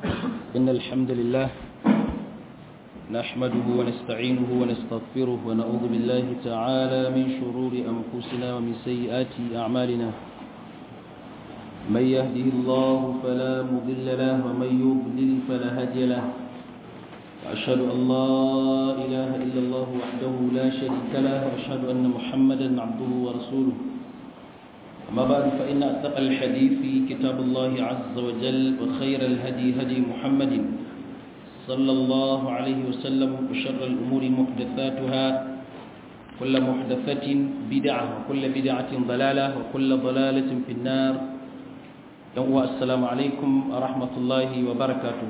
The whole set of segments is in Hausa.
إن الحمد لله نحمده ونستعينه ونستغفره ونعوذ بالله تعالى من شرور أنفسنا ومن سيئات أعمالنا من يهده الله فلا مضل له ومن يضلل فلا هادي له وأشهد أن لا إله إلا الله وحده لا شريك له وأشهد أن محمدا عبده ورسوله أما بعد فإن أتقى الحديث كتاب الله عز وجل وخير الهدي هدي محمد صلى الله عليه وسلم وشر الأمور محدثاتها كل محدثة بدعة وكل بدعة ضلالة وكل ضلالة في النار يوم السلام عليكم ورحمة الله وبركاته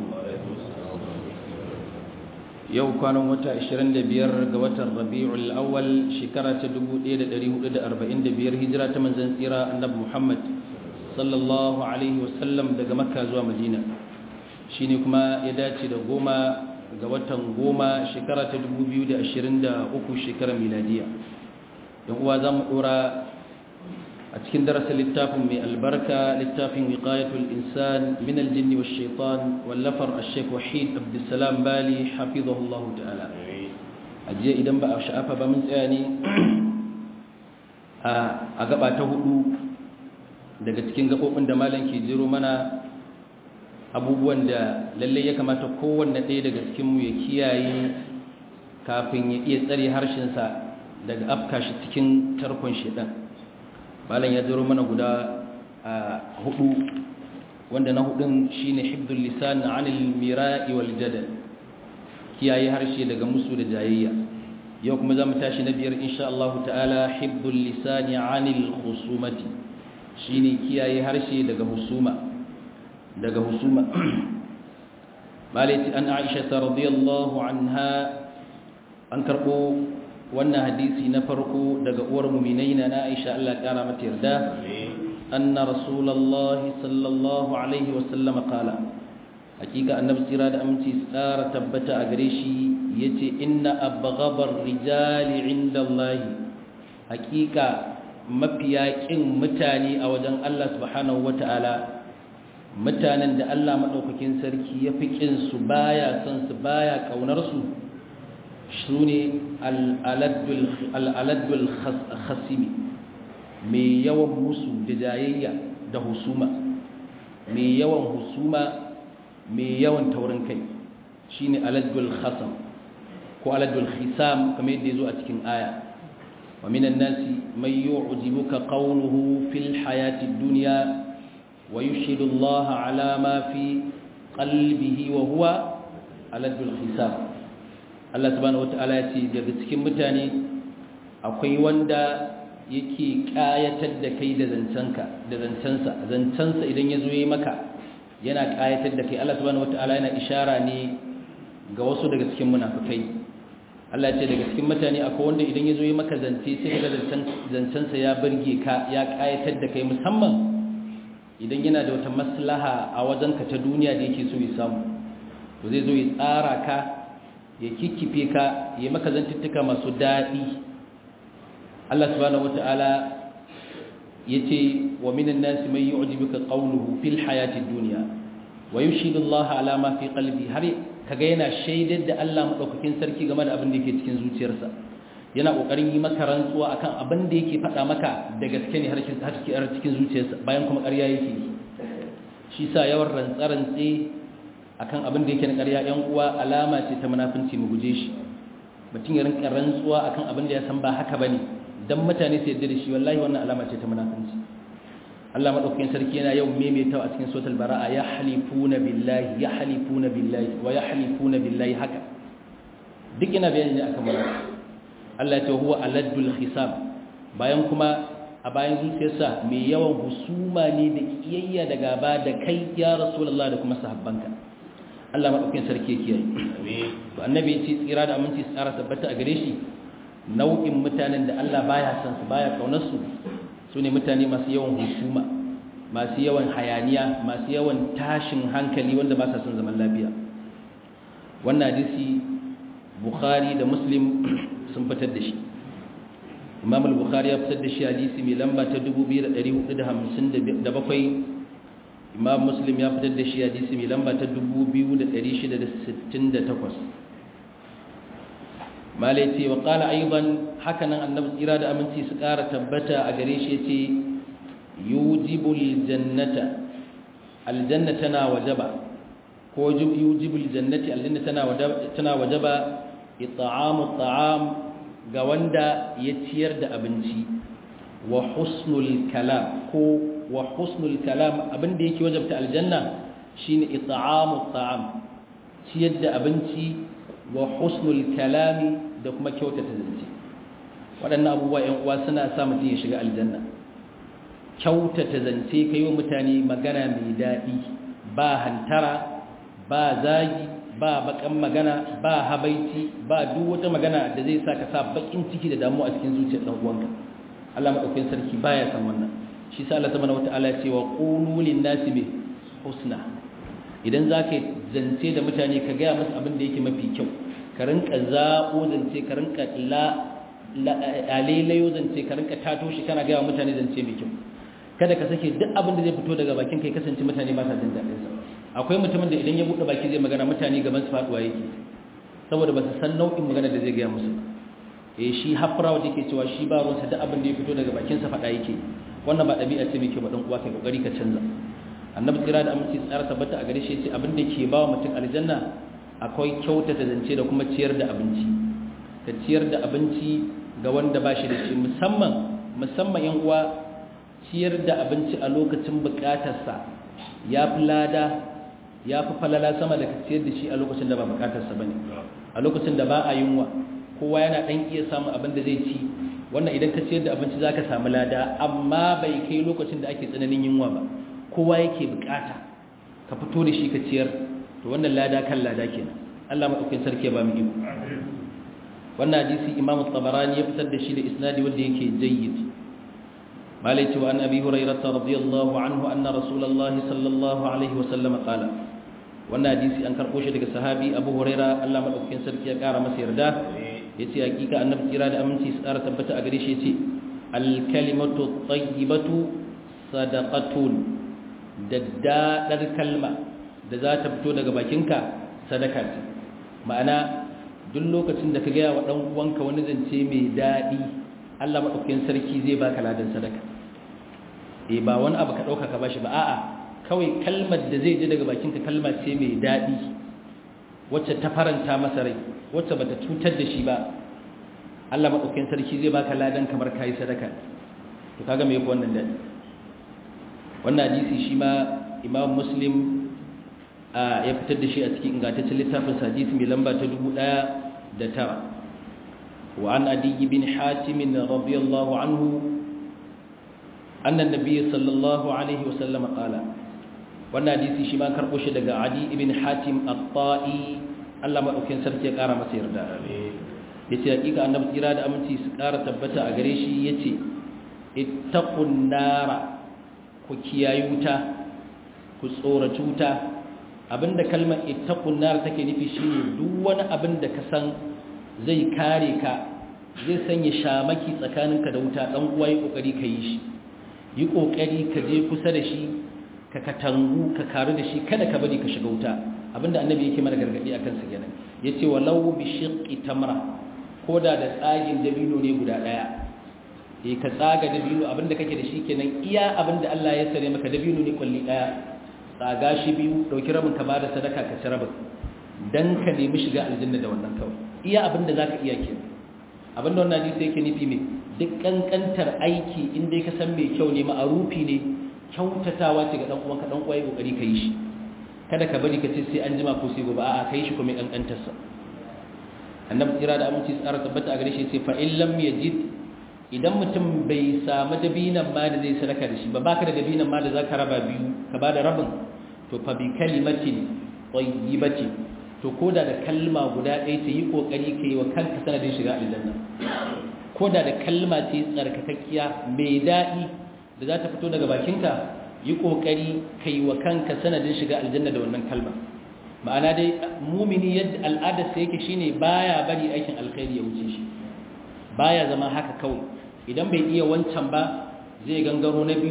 yau kwanan wata 25 ga watan rabi'ul awwal shekara ta 1445 hijira ta manzon tsira annabi Muhammad sallallahu alaihi wasallam daga makka zuwa madina shine kuma ya dace da goma ga watan goma shekara ta 2023 shekarar miladiya yan uwa zamu dora a cikin darasin littafin mai albarka littafin wiqayatul insan min aljinn wash shaitan wallafar ash-shaykh wahid abdussalam bali hafizahullahu ta'ala ajiya idan ba a sha'afa ba mun tsaya ne a gaba ta hudu daga cikin gabobin da malam ke jiro mana abubuwan da lalle ya kamata kowanne ɗaya daga cikin mu ya kiyaye kafin ya iya tsare harshensa daga afka shi cikin tarkon shedan malam ya zaro mana guda hudu wanda na hudun shine hibdul lisan anil mira'i wal jadal kiyaye harshe daga musu da jayayya yau kuma zamu tashi na biyar insha Allah ta'ala hibdul lisan anil khusumati shine kiyaye harshe daga husuma daga husuma malati an Aisha radhiyallahu anha an karbo wannan hadisi na farko daga uwar muminai na Aisha Allah kara mata yarda anna rasulullahi sallallahu alaihi wasallam qala hakika annabi tsira da aminci tsara tabbata a gare shi yace inna abghabar rijali inda Allah hakika mafiya kin mutane a wajen Allah subhanahu wataala mutanen da Allah madaukakin sarki ya fi kin su baya son su baya kaunar su su ne al'aladdul khasimi mai yawan musu da jayayya da husuma mai yawan husuma mai yawan taurin kai shi ne aladdul khasam ko aladdul khisam kamar yadda ya zo a cikin aya wa minan nasi mai yi ujibuka ƙaunuhu fil hayati duniya wa yi Allah alama fi ƙalbihi wa huwa aladdul khisam Allah subhanahu wata'ala ya ce daga cikin mutane akwai wanda yake kayatar da kai da zancenka da zancensa zancensa idan ya zo yi maka yana kayatar da kai Allah subhanahu wata'ala yana ishara ne ga wasu daga cikin munafikai Allah ya ce daga cikin mutane akwai wanda idan ya zo yi maka zance sai ga zancensa ya burge ka ya kayatar da kai musamman idan yana da wata maslaha a wajenka ta duniya da yake so ya samu to zai zo ya tsara ka ya kikkife ka ya maka zantuttuka masu daɗi Allah subhanahu wata'ala ya ce wa minan nasi mai yi ujibika ƙaunuhu fil hayatid duniya wa yushidu Allah ala ma fi qalbi har kaga yana shaidar da Allah madaukakin sarki game da abin da yake cikin zuciyarsa yana kokarin yi maka rantsuwa akan abin da yake faɗa maka da gaske ne har cikin zuciyarsa bayan kuma ƙarya yake shi sa yawan rantsarantse akan abin da yake na ƙarya ‘yan uwa alama ce ta munafunci mu guje shi mutum ya rinka rantsuwa akan abin da ya san ba haka bane dan mutane su yarda da shi wallahi wannan alama ce ta munafunci Allah madaukakin sarki yana yau maimaitawa a cikin suratul bara'a ya halifuna billahi ya halifuna billahi wa ya halifuna billahi haka duk ina bayani ne akan munafiki Allah ya ce huwa aladul hisab bayan kuma a bayan zuciyarsa mai yawan husuma ne da kiyayya da gaba da kai ya rasulullah da kuma sahabbanka Allah maɗaukin sarki kiyaye. To annabi ya ce tsira da aminci tsara tabbata a gare shi nau'in mutanen da Allah baya san su baya kaunar su su ne mutane masu yawan husuma masu yawan hayaniya masu yawan tashin hankali wanda ba sa son zaman lafiya. Wannan hadisi Bukhari da Muslim sun fitar da shi. Imam al-Bukhari ya fitar da shi hadisi mai lamba ta 2457 imam muslim ya fitar da shi hadisi mai lamba ta 2668 malai ce wa qala aidan hakanan annabi tsira da aminci su ƙara tabbata a gare shi yace yujibul jannata aljanna tana wajaba ko yujibul jannati aljanna tana wajaba tana wajaba it'amu at'am ga wanda ya ciyar da abinci wa husnul kalam ko wa husnul kalam abinda yake wajabta aljanna shine it'amu at'am ciyar da abinci wa husnul kalami da kuma kyautata zance waɗannan abubuwa ‘yan uwa suna sa mutum ya shiga aljanna kyautata zance ka yi wa mutane magana mai daɗi ba hantara ba zagi ba bakan magana ba habaici ba duk wata magana da zai sa ka sa bakin ciki da damuwa a cikin zuciyar ɗan uwanka Allah maɗaukakin sarki baya san wannan shi sa Allah subhanahu wata'ala ya ce wa qulu lin nasi bi husna idan zaka zance da mutane ka ga musu abin da yake mafi kyau ka rinka zaɓo zance ka rinka lailayo zance ka rinka tato shi kana gaya mutane zance mai kyau kada ka sake duk abin da zai fito daga bakin kai kasance mutane ba sa jin daɗin sa akwai mutumin da idan ya buɗe baki zai magana mutane gaban su faɗuwa yake saboda ba su san nau'in magana da zai gaya musu eh shi hafra wanda yake cewa shi ba ruwansa duk abin da ya fito daga bakin sa faɗa yake wannan ba ɗabi'a ce mai kyau ba dan uwa kai kokari ka canza annabi tsira da aminci tsara tabbata a gare shi yace abin da ke ba wa mutum aljanna akwai kyautata zance da kuma ciyar da abinci ka ciyar da abinci ga wanda ba shi da shi musamman musamman yan uwa ciyar da abinci a lokacin bukatarsa ya fi lada ya fi falala sama da ka ciyar da shi a lokacin da ba bukatarsa ba ne a lokacin da ba a yunwa kowa yana ɗan iya samun abin da zai ci wannan idan ka ciyar da abinci za ka samu lada amma bai kai lokacin da ake tsananin yunwa ba kowa yake bukata ka fito da shi ka ciyar to wannan lada kan lada kenan Allah madaukakin sarki ya ba mu iko wannan hadisi Imam Tabarani ya fitar da shi da isnadi wanda yake jayyid malai cewa an Abi Hurairah radiyallahu anhu anna Rasulullahi sallallahu alaihi wa sallam qala wannan hadisi an karbo shi daga sahabi Abu Hurairah Allah madaukakin sarki ya kara masa yarda yace hakika annabi kira da aminci tsara tabbata a gare shi yace al kalimatu tayyibatu sadaqatun daddadar kalma da za ta fito daga bakinka sadaka ce ma'ana duk lokacin da ka gaya wa ɗan uwanka wani zance mai daɗi Allah maɗaukakin sarki zai baka ladan sadaka eh ba wani abu ka ɗauka ka bashi ba a'a kawai kalmar da zai ji daga bakinka kalma ce mai daɗi wacce ta faranta masa rai wacce bata cutar da shi ba Allah maɗaukakin sarki zai baka ladan kamar kayi sadaka to kaga me yake wannan daɗi wannan hadisi shi ma Imam Muslim ya fitar da shi a cikin ingantaccen littafin hadisi mai lamba ta dubu ɗaya da tara wa an adiyi bin hatimin radiyallahu anhu annan nabi sallallahu alaihi wasallam qala wannan hadisi shi ma karɓo shi daga adi ibn hatim at-ta'i Allah madaukakin sarki ya ƙara masa yarda yace hakika annabi tsira da aminci su ƙara tabbata a gare shi yace ittaqun nara ku kiyayi wuta ku tsoraci wuta abinda kalmar ittaqun nar take nufi shine duk wani abin da ka san zai kare ka zai sanya shamaki tsakaninka da wuta dan uwa yi kokari ka yi shi yi kokari ka je kusa da shi ka katangu ka karu da shi kada ka bari ka shiga wuta abinda annabi yake mana gargadi akan sa kenan yace walau bi shiqqi tamra koda da tsagin dabino ne guda daya eh ka tsaga dabino abinda kake da shi kenan iya abinda Allah ya sare maka dabino ne kulli daya tsaga shi biyu dauki rabin ka bada sadaka ka ci rabin dan ka nemi shiga aljanna da wannan kawai iya abin da zaka iya kenan abin da wannan hadisi yake nufi me duk kankantar aiki in dai ka san mai kyau ne ma'arufi ne kyautatawa ce ga dan uwanka dan uwaye kokari ka yi shi kada ka bari ka ce sai an jima ko sai gobe a'a kai shi kuma kankantar sa annabi tsira da aminci tsara tabbata a gare shi sai fa in lam yajid idan mutum bai samu dabinan ma da zai sadaka da shi ba baka da dabinan ma da zaka raba biyu ka bada rabin to fa bi kalimatin tayyibati to koda da kalma guda ɗaya ta yi kokari kai wa kanka sanadin shiga aljanna koda da kalma ce tsarkakakkiya mai daɗi da za ta fito daga bakinka yi kokari kai wa kanka sanadin shiga aljanna da wannan kalma ma'ana dai mumini yadda al'adarsa yake shine baya bari aikin alkhairi ya wuce shi baya zama haka kawai idan bai iya wancan ba zai gangaro na biyu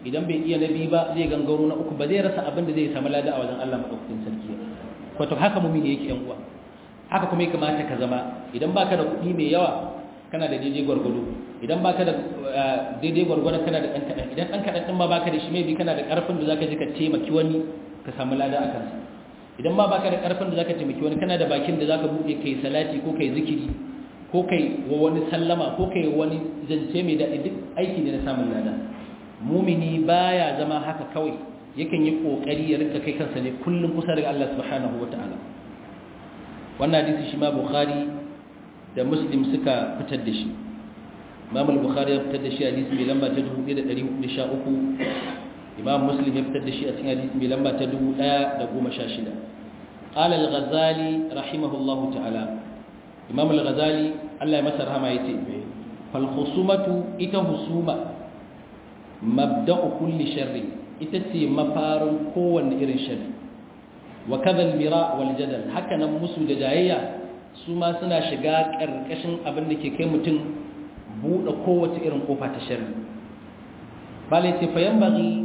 idan bai iya na biyu ba zai gangaro na uku ba zai rasa abin da zai samu lada a wajen Allah madaukakin sarki wato haka mumini yake yan uwa haka kuma ya kamata ka zama idan baka da kuɗi mai yawa kana da daidai gwargwado idan baka da daidai gwargwado kana da ɗan kaɗan idan ɗan kaɗan ɗin ma baka da shi mai bi kana da ƙarfin da zaka je ka taimaki wani ka samu lada a kansa idan ma baka da ƙarfin da zaka taimaki wani kana da bakin da zaka buɗe kai salati ko kai zikiri ko kai wa wani sallama ko kai wani zance mai daɗi duk aiki ne na samun lada mumini baya zama haka kawai yakan yi kokari ya rinka kai kansa ne kullum kusa daga Allah subhanahu wataala wannan hadisi shi ma bukhari da muslim suka fitar da shi imam al-bukhari ya fitar da shi hadisi mai lamba ta 1413 imam muslim ya fitar da shi a cikin hadisi mai lamba ta 1116 qala al-ghazali rahimahullahu ta'ala imam al-ghazali Allah ya masa rahama yace fal khusumatu ita husuma mabda'u kulli sharri ita ce mafarin kowanne irin sharri wa kadha al-mira wal jadal haka nan musu da jayayya su ma suna shiga karkashin abin da ke kai mutum buɗe kowace irin kofa ta sharri bale ce fa yanbaghi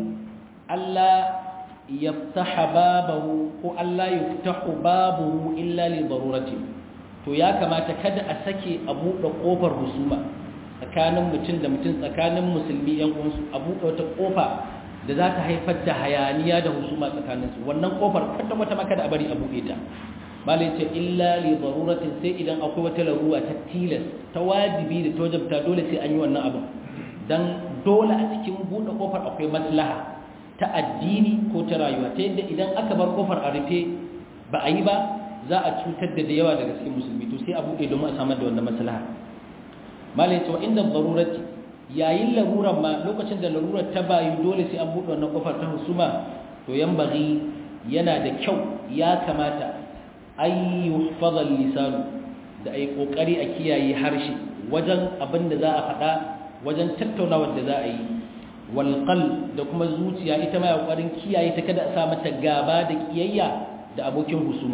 alla yaftaha babahu ko alla yuftahu babuhu illa li darurati to ya kamata kada a sake a buɗe kofar husuma tsakanin mutum da mutum tsakanin musulmi yan uwansu a buɗe wata kofa da za ta haifar da hayaniya da husuma tsakaninsu wannan kofar kwata wata maka da a bari a buɗe ta malai ce illa li daruratin sai idan akwai wata larura ta tilas ta wajibi da ta wajabta dole sai an yi wannan abin dan dole a cikin buɗe kofar akwai maslaha ta addini ko ta rayuwa ta yadda idan aka bar kofar a rufe ba a yi ba za a cutar da yawa daga cikin musulmi to sai a buɗe domin a samar da wannan maslaha malai ce wa inda darurati yayin larurar ma lokacin da larurar ta bayu dole sai an buɗe wannan kofar ta husuma to yan bari yana da kyau ya kamata ay yuhfazal lisanu da ai kokari a kiyaye harshe wajen abin da za a faɗa wajen tattaunawar da za a yi wal da kuma zuciya ita ma kokarin kiyaye ta kada a sa mata gaba da kiyayya da abokin husumar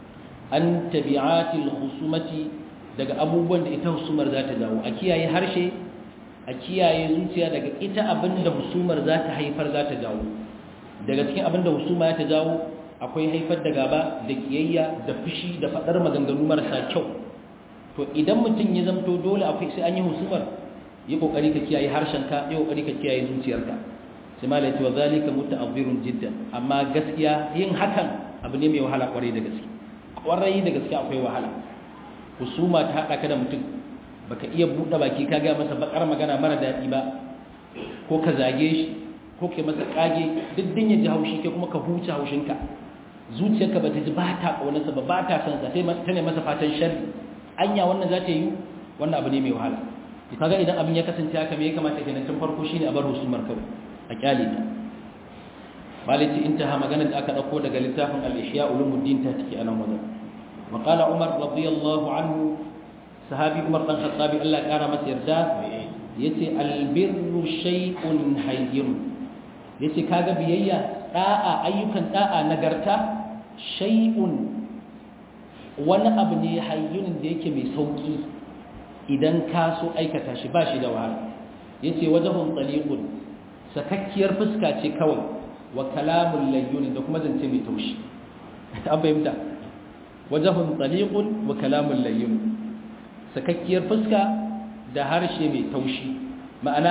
an tabi'atil husumati daga abubuwan da ita husumar za ta jawo a kiyaye harshe a kiyaye zuciya daga ita abin da husumar za ta haifar za ta jawo daga cikin abin da husuma ta jawo akwai haifar da gaba da kiyayya da fushi da fadar maganganu marasa kyau to idan mutum ya zamto dole akwai sai an yi husumar yi kokari ka kiyaye harshenka yi kokari ka kiyaye zuciyarka sai malai ce wa zalika muta'azzirun jiddan amma gaskiya yin hakan abu ne mai wahala kwarai da gaske kwarai da gaske akwai wahala husuma ta hada ka da mutum baka iya buɗe baki ka ga masa bakar magana mara daɗi ba ko ka zage shi ko kai masa kage duk din ya ji haushi kai kuma ka huce haushinka zuciyarka ba ta ji ba ta ƙaunarsa ba ba ta son sa ta ne masa fatan sharri anya wannan za ta yi wannan abu ne mai wahala to kaga idan abin ya kasance haka me ya kamata kenan tun farko shine a bar husumar kawai a kyale ta maliki intaha magana da aka dauko daga littafin al-ihya ulumuddin ta take anan wajen wa qala umar radiyallahu anhu sahabi umar dan khattabi Allah ya kara masa yarda yace albirru shay'un hayyin yace kaga biyayya da'a ayyukan da'a nagarta shay'un wani abu ne hayyunin da yake mai sauki idan ka so aikata shi ba shi da wahala yace wajhun taliqun sakakkiyar fuska ce kawai wa kalamul layyun da kuma zance mai taushi an fahimta wajhun taliqun wa kalamul layyun sakakkiyar fuska da harshe mai taushi ma'ana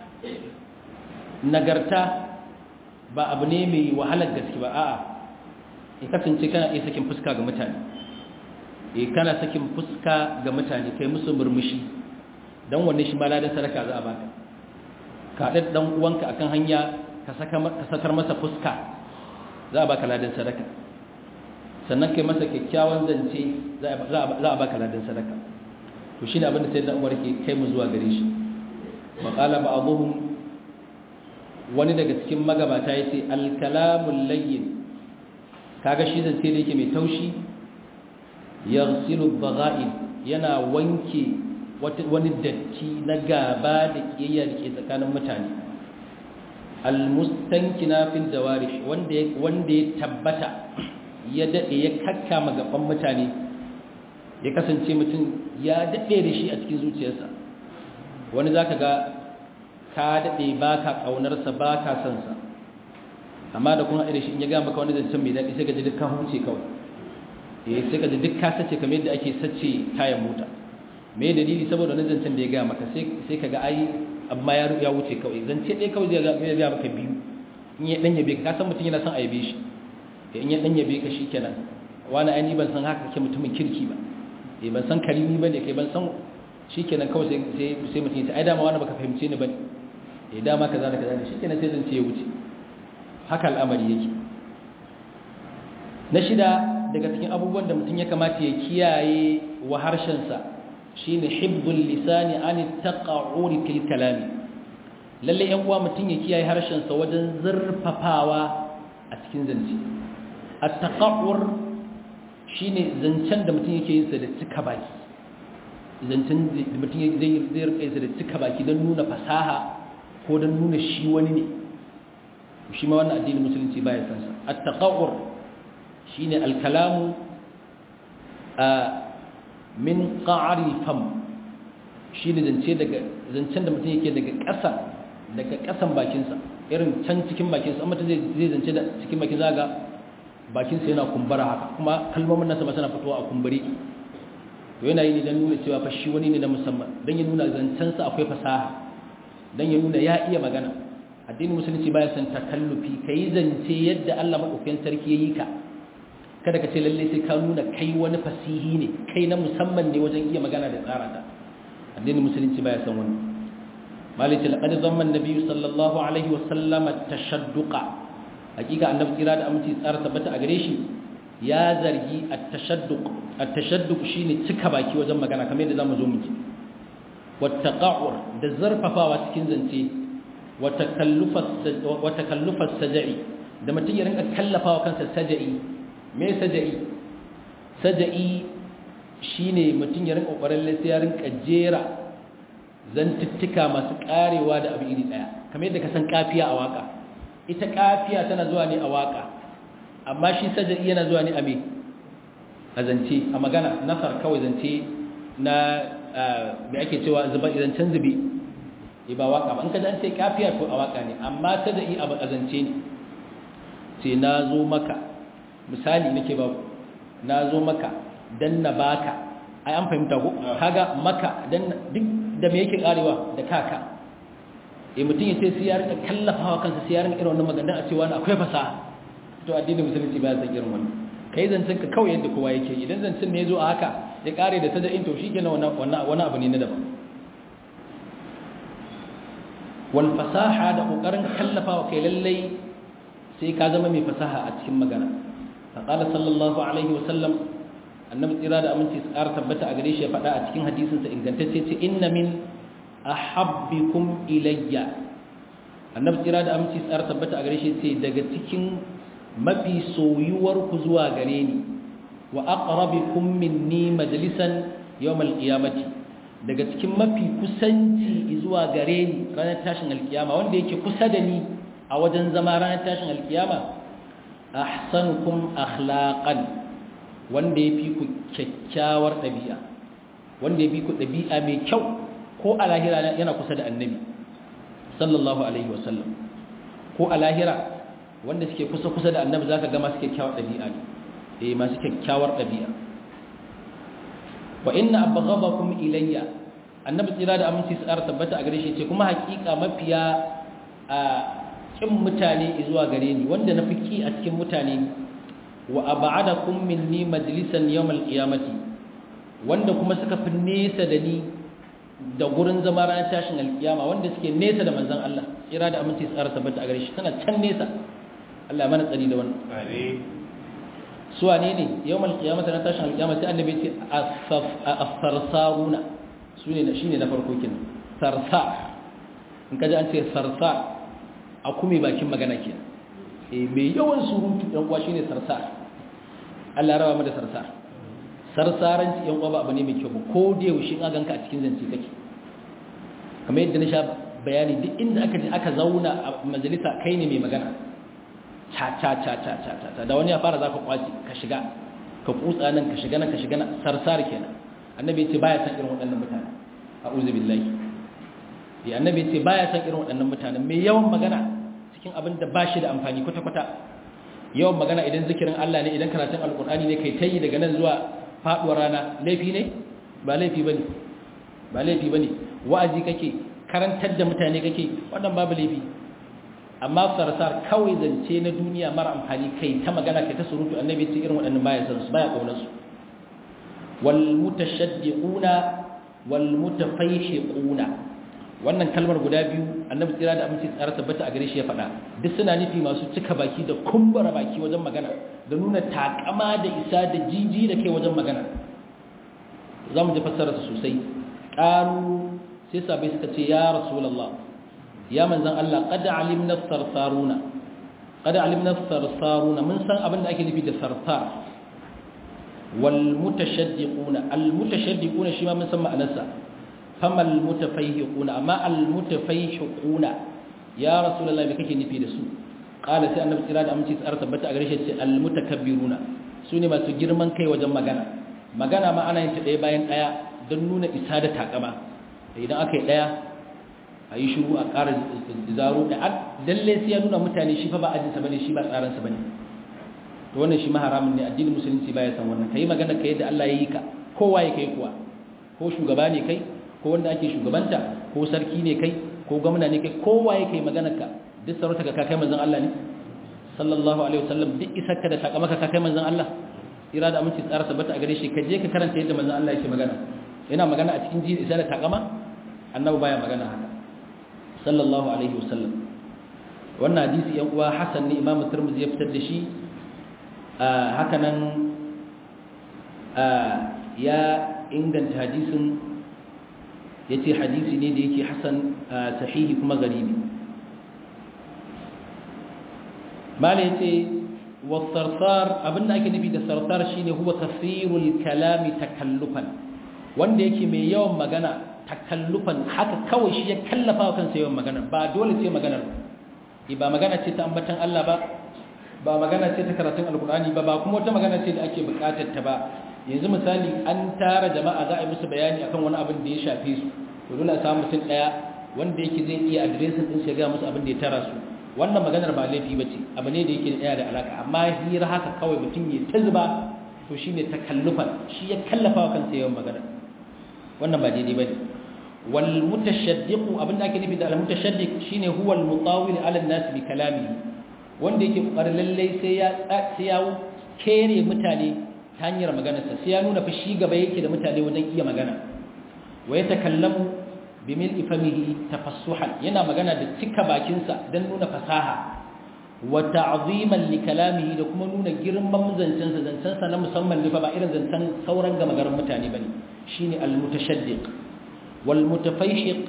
nagarta ba abu ne mai wahalar gaske ba a'a in kasance kana iya sakin fuska ga mutane eh kana sakin fuska ga mutane kai musu murmushi dan wannan shi maladan sadaka za a baka ka da dan uwanka akan hanya ka saka ka sakar masa fuska za a baka ladan sadaka sannan kai masa kyakkyawan zance za a baka ladan sadaka to shine abin da sayyidina Umar ke kai mu zuwa gare shi maqala ba'dhum wani daga cikin magabata yace al-kalamul layyin kaga shi zance da yake mai taushi yaghsilu bagha'in yana wanke wani datti na gaba da kiyayya da ke tsakanin mutane almustankina fil jawarish wanda wanda ya tabbata ya dade ya kakkama gaban mutane ya kasance mutum ya dade da shi a cikin zuciyarsa wani zaka ga ka daɗe ba ka ƙaunarsa ba ka son sa amma da kuma irin shi in ya gaya maka wani zancen mai daɗi sai ka ji duk ka huce kawai eh sai ka ji duk ka sace kamar yadda ake sace tayan mota me dalili saboda wani zancen da ya gaya maka sai sai ka ga ai amma ya ya wuce kawai zance ɗaya kawai zai gaya maka biyu in ya ɗan yabe ka san mutum yana son a yabe shi in ya ɗan yabe ka shi kenan wani ai ni ban san haka kake mutumin kirki ba eh ban san karimi bane kai ban san shikenan kawai sai sai sai mutum ya ai dama wani baka fahimce ni bane eh dama kaza da kaza ne shikenan sai zance ya wuce haka al'amari yake na shida daga cikin abubuwan da mutum ya kamata ya kiyaye wa harshensa shine hibbul lisani an taqa'uri fil kalami lalle yan uwa mutum ya kiyaye harshensa wajen zurfafawa a cikin zance at-taqa'ur shine zancen da mutum yake yin sa da cika baki zancen da mutum zai zai rika yin sa da cika baki don nuna fasaha ko don nuna shi wani ne shi ma wannan addinin musulunci baya san sa at-taqa'ur shine al-kalamu a min qa'ri fam shine zance daga zancen da mutum yake daga ƙasa daga ƙasan bakin sa irin can cikin bakin sa amma zai zai zance da cikin bakin zaga bakin sa yana kumbura haka kuma kalmomin nasa ba suna fitowa a kumbure to yana yi ne dan nuna cewa fa shi wani ne na musamman dan ya nuna zancen sa akwai fasaha dan ya nuna ya iya magana addinin musulunci baya san takallufi kai zance yadda Allah madaukakin sarki yayi ka kada ka ce lalle sai ka nuna kai wani fasihi ne kai na musamman ne wajen iya magana da tsara ta addinin musulunci baya san wani malaka laqad zamma an-nabi sallallahu alaihi wa sallam at-tashadduqa hakika annabi kira da aminci tsara tabbata a gare shi ya zargi at-tashadduq at-tashadduq shine cika baki wajen magana kamar yadda zamu zo mu ji wattaqa'ur da zarfafawa cikin zance wa takallufas sajai da mutum ya rinka kallafawa kansa sajai me saja'i saja'i shine mutum ya rinka kokarin sai ya rinka jera zantuttuka masu karewa da abu iri daya kamar yadda ka san kafiya a waka ita kafiya tana zuwa ne a waka amma shi saja'i yana zuwa ne a me a zance a magana nasar kawai zance na me ake cewa zuba zancen zube ba waka ba in ka ji an ce kafiya to a waka ne amma saja'i a zance ne ce na zo maka misali nake ba na zo maka dan na baka ai an fahimta ko kaga maka dan duk da me yake karewa da kaka eh mutum ya ce sai ya rika kallafawa kansa sai ya rika irin wannan magana a cewa akwai fasaha to addinin musulunci ba ya san irin wannan kai zancen ka kawai yadda kowa yake idan zancen ne zo a haka ya kare da sada'in to shikenan wannan wannan wani abu ne na daban wal fasaha da kokarin kallafawa kai lallai sai ka zama mai fasaha a cikin magana faqala sallallahu alaihi wasallam annabi tsira da aminci su ƙara tabbata a gare shi ya faɗa a cikin hadisinsa ingantacce ce inna min ahabbikum ilayya annabi tsira da aminci su ƙara tabbata a gare shi ce daga cikin mafi soyuwar ku zuwa gare ni wa aqrabikum minni majlisan yawmal qiyamati daga cikin mafi kusanci zuwa gare ni ranar tashin alkiyama wanda yake kusa da ni a wajen zama ranar tashin alkiyama ahsanukum akhlaqan wanda yafi ku kyakkyawar dabi'a wanda yafi ku dabi'a mai kyau ko a lahira yana kusa da annabi sallallahu alaihi wasallam ko a lahira wanda suke kusa kusa da annabi zaka ga masu kyakkyawar dabi'a ne eh masu kyakkyawar dabi'a wa inna abghadakum ilayya annabi tsira da aminci su ƙara tabbata a gare shi ce kuma hakika mafiya a kin mutane zuwa gare ni wanda na fiki a cikin mutane wa ab'adakum minni majlisan yawmal qiyamati wanda kuma suka fi nesa da ni da gurin zama ranar tashin alkiyama wanda suke nesa da manzon Allah tsira da aminci su ƙara tabbata a gare shi tana can nesa Allah mana tsari da wannan amin su wane ne yawmal qiyamati na tashin alkiyama sai annabi ce as-sarsaruna sune da shine na farko kin sarsa in kaji an ce sarsa a kuma bakin magana ke eh mai yawan surutu dan uwa shine sarsa Allah rawa mu da sarsa sarsaranci yan uwa ba abu ne mai kyau ba ko da yaushe in ganka a cikin zance kake kamar yadda na sha bayani duk inda aka je aka zauna a majalisa kai ne mai magana cha cha cha cha cha cha da wani ya fara zaka kwaci ka shiga ka kutsa nan ka shiga nan ka shiga nan sarsar kenan annabi ya ce baya san irin waɗannan mutane a'udhu billahi ya annabi ce baya san irin waɗannan mutanen mai yawan magana cikin abin da ba shi da amfani kwata-kwata yawan magana idan zikirin Allah ne idan karatun alkur'ani ne kai tayi daga nan zuwa faduwar rana laifi ne ba laifi bane ba laifi bane wa'azi kake karantar da mutane kake wannan babu laifi amma sarsar kawai zance na duniya mara amfani kai ta magana kai ta surutu annabi ce irin waɗannan baya san su baya kaunar su wal mutashaddiquna wal mutafayhiquna wannan kalmar guda biyu annabi tsira da aminci tsara tabbata a gare shi ya faɗa duk suna nufi masu cika baki da kumbura baki wajen magana da nuna takama da isa da jiji da kai wajen magana za mu ji fassara su sosai ƙaru sai sabai suka ce ya rasulallah ya manzan Allah kada alimna sarsaruna kada alimna sarsaruna mun san abin da ake nufi da sarsar wal mutashaddiquna al mutashaddiquna shi ma mun san ma'anarsa fama al mutafayhiquna amma al mutafayhiquna ya rasulullahi me kake nufi da su qala sai annabi tsira da aminci tsara tabbata a gare shi ce al mutakabbiruna sune masu girman kai wajen magana magana ma ana yin ta ɗaya bayan ɗaya don nuna isa da takama idan aka yi ɗaya a yi shuru a ƙara zaro da lalle sai ya nuna mutane shi fa ba ajinsa bane shi ba tsaransa bane to wannan shi maharamin ne addinin musulunci baya san wannan kai magana kai da Allah ya yi ka kowa ya kai kuwa ko shugaba ne kai ko wanda ake shugabanta ko sarki ne kai ko gwamna ne kai kowa ya kai maganar ka duk sarauta ka kai manzon Allah ne sallallahu alaihi wasallam duk isarka da takamaka ka kai manzon Allah ira da aminci tsara tabbata a gare shi ka je ka karanta yadda manzon Allah yake magana yana magana a cikin ji isa da takama annabi baya magana haka sallallahu alaihi wasallam wannan hadisi yan uwa hasan ne imamu tirmidhi ya fitar da shi haka nan ya inganta hadisin yace hadisi ne da yake hasan sahihi kuma garibi mala yace wasarsar abinda ake nufi da sarsar shine huwa kasirul kalami takallufan wanda yake mai yawan magana takallufan haka kawai shi ya kallafa wa kansa yawan magana ba dole sai magana ba magana ce ta ambatan Allah ba ba magana ce ta karatun alkur'ani ba ba kuma wata magana ce da ake bukatar ta ba yanzu misali an tara jama'a za a yi musu bayani akan wani abin da ya shafe su to dole a samu mutum daya wanda yake zai iya adiresin din shi ga musu abin da ya tara su wannan maganar ba laifi bace abu ne da yake da da alaka amma hira haka kawai mutum ya ta zuba to shine takallufan shi ya kallafa wa kansa yawan magana wannan ba daidai bane wal mutashaddiq abinda ake nufi da al mutashaddiq shine huwa al mutawil ala an-nas bi kalamihi wanda yake kokarin lalle sai ya sai ya kere mutane ta hanyar maganarsa sai ya nuna fa shi gaba yake da mutane wajen iya magana wa yatakallamu bi mil'i famihi tafassuhan yana magana da cika bakinsa dan nuna fasaha wa ta'ziman li kalamihi da kuma nuna girman zancensa zancensa na musamman ne fa ba irin zancen sauran gama garin mutane bane shine al mutashaddiq والمتفيحق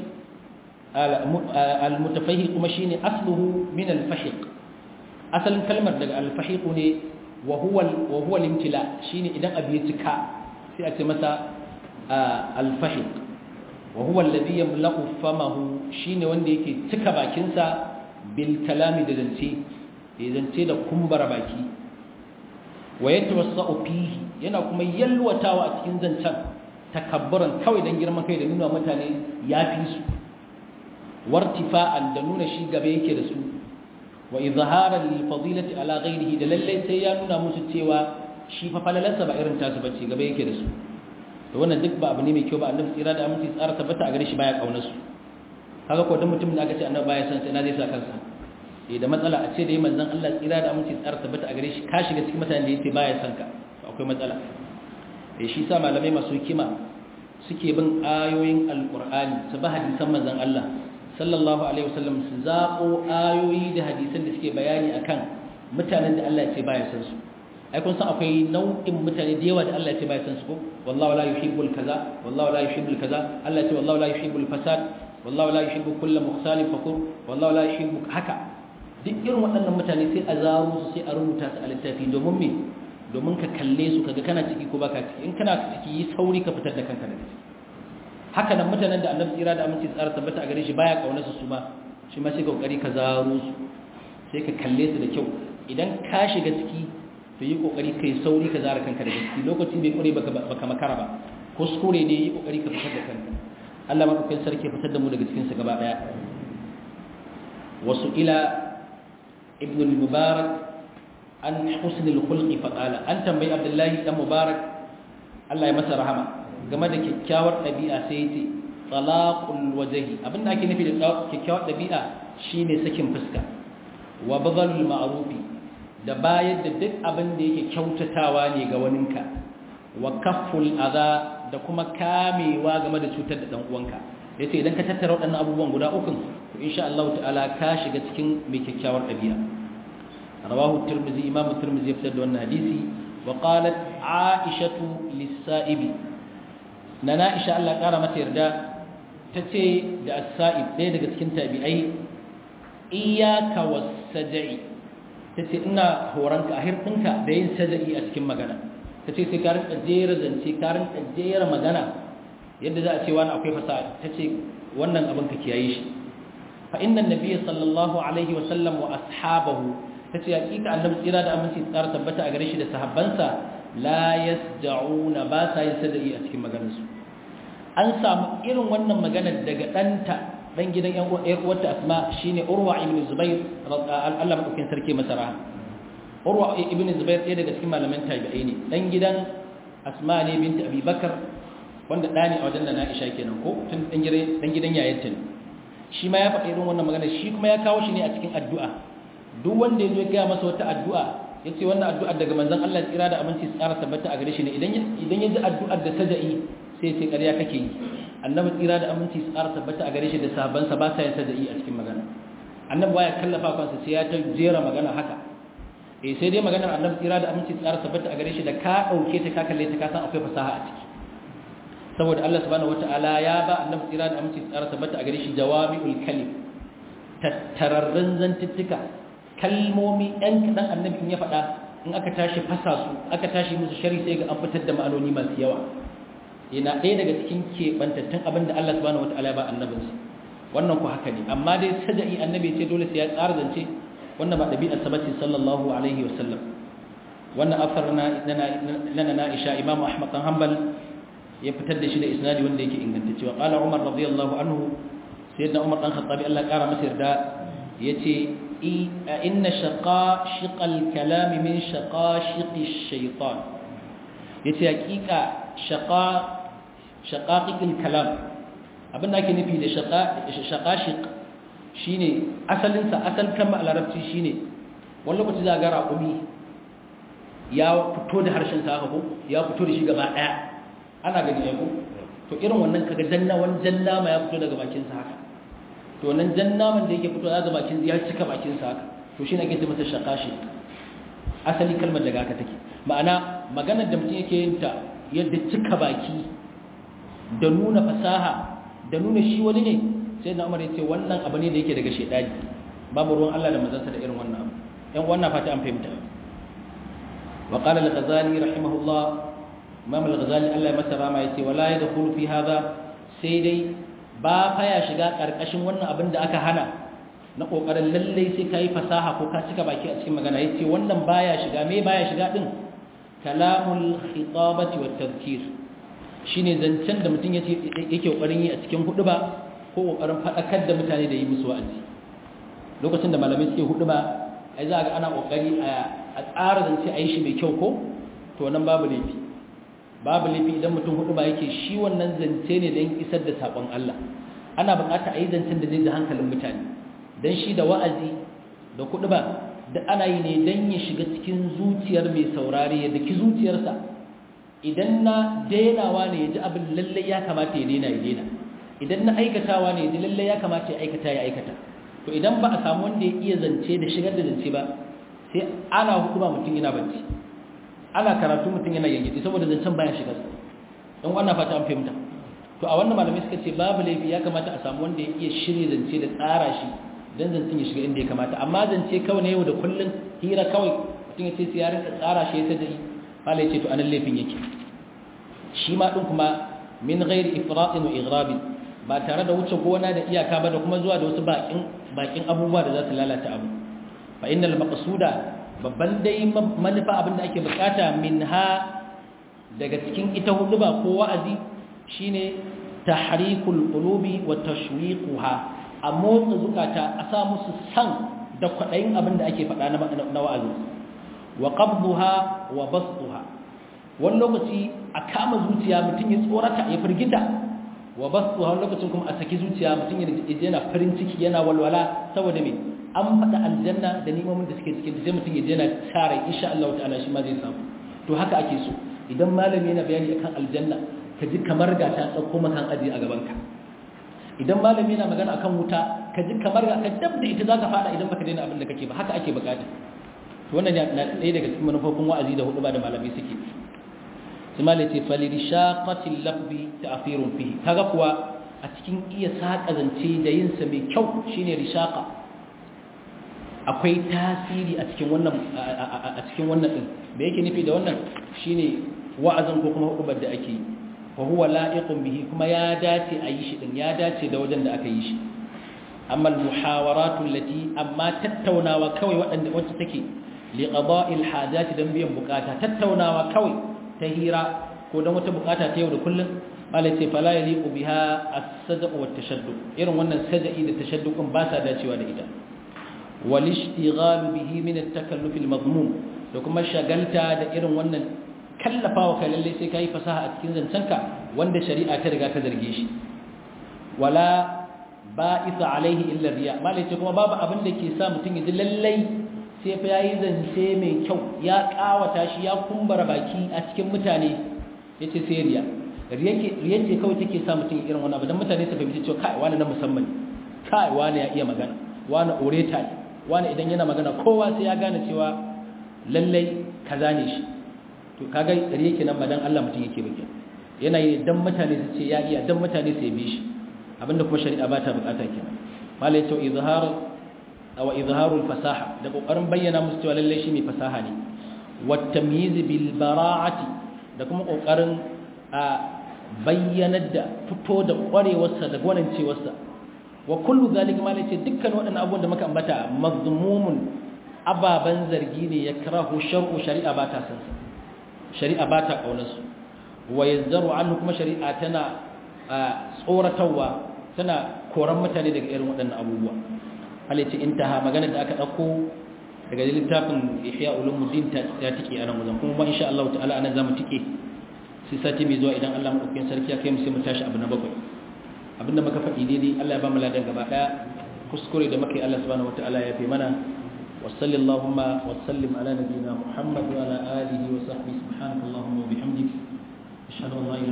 المتفيحق kuma shine asluhu min al-fahiq asalin kalmar daga al-fahiq ne wa huwa wa huwa al-imtila shine idan abu ya cika sai a ce masa al-fahiq wa huwa alladhi yamla'u famahu shine wanda yake cika bakin sa bil kalami da zance da zance da kumbara baki wa yatawassa'u fihi yana kuma yalwatawa a cikin zancen takabburan kawai don girman kai da nuna mutane ya fi su wartifa'an da nuna shi gaba yake da su wa izharan lil fadilati ala ghairihi da lalle sai ya nuna musu cewa shi fa falalarsa ba irin tasu bace gaba yake da su to wannan duk ba abu ne mai kyau ba annabi tsira da aminci tsara tabbata a gare shi baya kaunar su kaga ko dan mutum da aka ce annabi baya san sai na zai sa kansa eh da matsala a ce da yi manzon Allah tsira da aminci tsara tabbata a gare shi ka shiga cikin mutanen da yace baya san ka akwai matsala da shi sa malamai masu hikima suke bin ayoyin alkur'ani su ba hadisan manzon Allah sallallahu alaihi wasallam su zaɓo ayoyi da hadisan da suke bayani akan mutanen da Allah ya ce baya san su ai kun san akwai nau'in mutane da yawa da Allah ya ce baya san su ko wallahu la yuhibbul kaza wallahu la yuhibbul kaza Allah ya ce wallahu la yuhibbul fasad wallahu la yuhibbu kulla mukhtalin fakur wallahu la yuhibbu haka duk irin waɗannan mutane sai a zaro su sai a rubuta su a littafi domin me domin ka kalle su kaga kana ciki ko baka ciki in kana ciki yi sauri ka fitar da kanka daga ciki haka nan mutanen da annabi tsira da aminci tsara tabbata a gare shi baya kaunar su ma shi ma sai kokari ka zaro su sai ka kalle su da kyau idan ka shiga ciki to yi kokari kai sauri ka zara kanka daga ciki lokaci bai kure baka baka makara ba kuskure ne yi kokari ka fitar da kanka Allah madaukakin sarki fitar da mu daga cikin sa gaba daya wasu ila ibn al-mubarak an husn al-khulq fa qala an tambayi abdullahi dan mubarak Allah ya masa rahama game da kyakkyawar dabi'a sai yace talaqul wajhi abinda ake nufi da kyakkyawar dabi'a shine sakin fuska wa badalul ma'rufi da bayar da duk abin da yake kyautatawa ne ga waninka wa kafful adha da kuma kamewa game da cutar da dan uwanka yace idan ka tattara waɗannan abubuwan guda uku to insha Allah ta'ala ka shiga cikin mai kyakkyawar dabi'a rawahu tirmidhi imam tirmidhi ya fitar da wannan hadisi wa qalat aishatu lis-sa'ibi nana aisha Allah kara mata yarda tace da as-sa'ib ɗaya daga cikin tabi'ai iyyaka was-saj'i tace ina horanka a hirɗinka da yin saj'i a cikin magana ta ce sai ka rinka jera zance ka rinka jera magana yadda za a ce wani akwai fasaha ta ce wannan abin ka kiyaye shi fa inna nabiyya sallallahu alaihi wa sallam wa ashabahu ta ce hakika annabi tsira da aminci tsara tabbata a gare shi da sahabbansa la yasja'una ba sa yin sadai a cikin maganarsu an samu irin wannan maganar daga ɗanta dan gidan yan uwarta asma shine urwa ibn zubair Allah madaukin sarki masara urwa ibn zubair ɗaya daga cikin malaman tabi'ai ne dan gidan asma ne binti abi bakar wanda ɗa ne a wajen da na'isha kenan ko tun dan gidan dan gidan yayarta ne shi ma ya faɗi irin wannan magana shi kuma ya kawo shi ne a cikin addu'a duk wanda ya zo ya gaya masa wata addu'a ya ce wannan addu'ar daga manzon Allah tsira da aminci tsara tabbata a gare shi ne idan idan ya ji addu'ar da saja'i sai sai ƙarya kake yi annabi tsira da aminci tsara tabbata a gare shi da sahabbansa ba sa yin saja'i a cikin magana annabi baya kallafa kansa sai ya ta jera magana haka eh sai dai maganar annabi tsira da aminci tsara tabbata a gare shi da ka dauke ta ka kalle ta ka san akwai fasaha a ciki saboda Allah subhanahu wataala ya ba annabi tsira da aminci tsara tabbata a gare shi jawami'ul kalim tattararrun zantuttuka kalmomi ɗan kaɗan annabi in ya faɗa in aka tashi fasa su aka tashi musu shari sai ga an fitar da ma'anoni masu yawa yana ɗaya daga cikin keɓantattun abin da Allah subhanahu wataala ya ba annabinsa wannan ku haka ne amma dai saja'i annabi ce dole sai ya tsara zance wannan ba ɗabi'ar sabati sallallahu alaihi wasallam wannan afar na lana na isha imam ahmad dan hanbal ya fitar da shi da isnadi wanda yake ingantacce wa qala umar radiyallahu anhu sayyidina umar dan khattabi Allah kara masa yarda yace inna shaqa shiqal kalam min shaqashiqi shaytan yace hakika shaqa shaqaqiqil kalam abinda ake nufi da shaqa shaqashiq shine asalinsa asal kalmar larabci shine wani lokaci za ga raƙumi ya fito da harshen sa haka ko ya fito da shi gaba daya ana gani ai ko to irin wannan kaga janna wani janna ma ya fito daga bakin sa haka to nan janna man da yake fito daga bakin ya cika bakin sa haka to shine ake ce masa shaqashi asali kalmar daga haka take ma'ana maganar da mutum yake yin ta yadda cika baki da nuna fasaha da nuna shi wani ne sai na umar ya ce wannan abu ne da yake daga shaidani babu ruwan Allah da mazansa da irin wannan abu yan wannan fata an fahimta wa qala al-ghazali rahimahullah imam al-ghazali Allah ya masa rama yace wala yadkhulu fi hadha sai dai ba fa ya shiga karkashin wannan abin da aka hana na kokarin lalle sai kai fasaha ko ka cika baki a cikin magana yace wannan baya shiga me baya shiga din kalamul khitabati wat tadhkir shine zancen da mutum yake yake kokarin yi a cikin hudu ba ko kokarin fadakar da mutane da yi musu wa'azi lokacin da malamai suke hudu ba ai za ga ana kokari a tsara zance a yi shi mai kyau ko to nan babu laifi babu laifi idan mutum hudu ba yake shi wannan zance ne don isar da sakon Allah ana bukata a yi zancen da zai da hankalin mutane don shi da wa'azi da kudu ba da ana yi ne don ya shiga cikin zuciyar mai saurare ya daki zuciyarsa idan na dainawa ne ya ji abin lallai ya kamata ya daina ya daina idan na aikatawa ne ya ji lallai ya kamata ya aikata ya aikata to idan ba a samu wanda ya iya zance da shigar da zance ba sai ana hukuma mutum yana bacci ana karatu mutum yana yanke saboda zancen baya shiga don wannan fata an fahimta to a wannan malamai suka ce babu laifi ya kamata a samu wanda ya iya shirye zance da tsara shi don zancen ya shiga inda ya kamata amma zance kawai na yau da kullum hira kawai mutum ya ce sai ya rinka tsara shi ya sai da malai ce to anan laifin yake shi ma din kuma min ghairi ifratin wa igrabin ba tare da wuce gona da iyaka ba da kuma zuwa da wasu bakin bakin abubuwa da za su lalata abu fa innal maqsuda babban dai manufa abin da ake bukata minha daga cikin ita huduba ko wa'azi shine tahrikul qulubi wa tashwiquha a motsa zukata a sa musu san da kwadayin abin da ake faɗa na wa'azi wa qabduha wa basduha wani lokaci a kama zuciya mutum ya tsorata ya firgita wa basduha wani lokacin kuma a saki zuciya mutum ya yana farin ciki yana walwala saboda me an faɗa aljanna da nimomin da suke cikin sai mutum ya je yana tsara insha Allah ta'ala shi ma zai samu to haka ake so idan malami yana bayani akan aljanna ka ji kamar ga ta tsakko makan aji a gaban ka idan malami yana magana akan wuta ka ji kamar ga ka dab da ita zaka fada idan baka daina abin da kake ba haka ake bukata to wannan na ɗaya daga cikin manufofin wa'azi da hudu ba da malami suke sai malai ce falirishaqatil lafzi ta'thirun fihi kaga kuwa a cikin iya saka zance da yin sa mai kyau shine rishaqa akwai tasiri a cikin wannan a cikin wannan din me yake nufi da wannan shine wa'azin ko kuma hudubar da ake yi wa huwa la'iqun bihi kuma ya dace a yi shi din ya dace da wajen da aka yi shi amma al-muhawaratu allati amma tattaunawa kawai wadanda wacce take li qada'il hajati dan biyan bukata tattaunawa kawai ta hira ko dan wata bukata ta yau da kullun malai ce fala yaliqu biha as-sadq wa at-tashaddud irin wannan sajai da tashaddukun ba sa dacewa da ita wal ishtighal bihi min at-takalluf al-madmum da kuma shagalta da irin wannan kallafawa kai lalle sai kai fasaha a cikin zancenka wanda shari'a ta riga ta zarge shi wala ba'isa alaihi illa riya malai ce kuma babu abin da ke sa mutum ya ji lallai sai fa yayi zance mai kyau ya kawata shi ya kumbara baki a cikin mutane yace sai riya riya ce kawai take sa mutum irin wannan abu dan mutane su fahimci cewa kai wani na musamman kai wani ya iya magana wani oreta ne wani idan yana magana kowa sai ya gane cewa lallai kaza ne shi to kaga riya kenan ba dan Allah mutum yake bakin yana yi dan mutane su ce ya iya dan mutane su yabe shi abinda kuma shari'a ba ta bukata kenan mala yace izhar aw izharul fasaha da kokarin bayyana musu cewa lalle shi mai fasaha ne wat tamyiz bil bara'ati da kuma kokarin a bayyanar da fito da kwarewarsa da gwanancewarsa wa kullu zalika mala yace dukkan waɗannan abubuwan da muka ambata mazmumun ababan zargi ne ya karahu shar'u shari'a ba ta san shari'a ba ta kaunarsu wa yazzaru anhu kuma shari'a tana tsoratarwa tana koran mutane daga irin waɗannan abubuwa halitta intaha magana da aka ɗauko daga littafin ihya ulumuddin ta tike a nan wajen kuma ba insha Allah ta'ala anan zamu tike sai sati mai zuwa idan Allah madaukakin sarki ya kai mu sai mu tashi abu na bakwai abinda muka faɗi daidai Allah ya ba mu ladan gaba ɗaya kuskure da muka yi Allah subhanahu wataala ya fi mana wa sallallahu wa sallim ala nabiyyina Muhammad wa ala alihi wa sahbihi subhanakallahumma wa bihamdika ashhadu an la